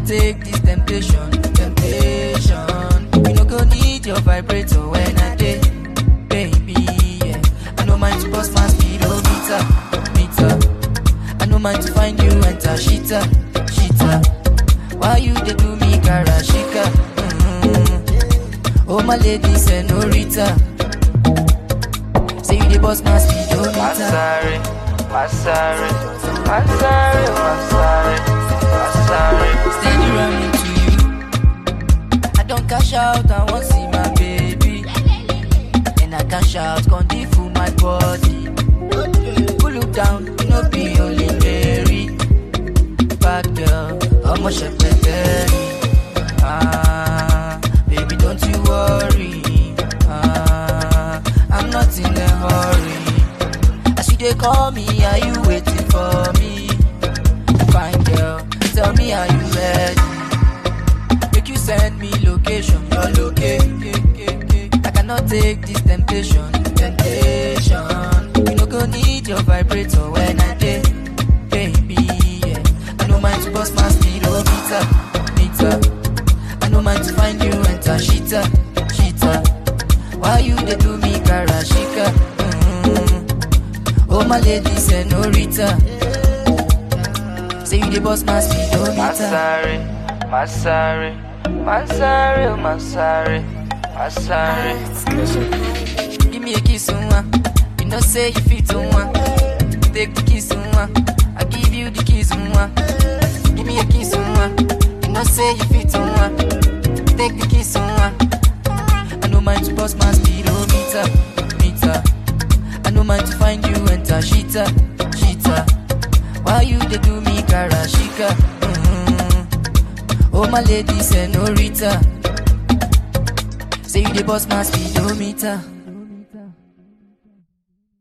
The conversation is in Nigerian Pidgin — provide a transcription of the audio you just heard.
take this temptation, temptation. You no go need your vibrator when I dey, baby. Yeah. I no mind to bust my speedometer, meter. I no mind to find you enter shita, shita. Why you dey do me karashika? Mm-hmm. Oh my lady senorita, say you dey bust my speedometer. Masare, Masare, Masare, Masare, Masare. Steady running to you. I don't cash out, I want see my baby. And I cash out, con dey full my body. Pull you down, you know be only Mary. Bad girl, how much I Ah, baby, don't you worry. Ah, I'm not in a hurry. As you dey call me, are you waiting for me? Fine girl, tell me are you ready? Make you send me location, your location. I cannot take this temptation, temptation. You no go need your vibrator when I dey, baby. Yeah. I no mind to bust my speedometer, meter. I no mind to find you enter shita, shita. Why you dey do me karashika? Mm-hmm. Oh my lady senorita. Say you dey bust my speedometer. Masare, Masare, Masare, Masare, Masare. Give me a kiss, one. You know say you fit one. Take the kiss, one. I give you the kiss, one. Give me a kiss, one. You know say you fit one. Take the kiss, one. I no mind to bust my speedometer, meter. I no mind to find you enter shita, shita. Why you dey do me karashika? Mm-hmm. Oh my lady senorita. Say you dey bust my speedometer.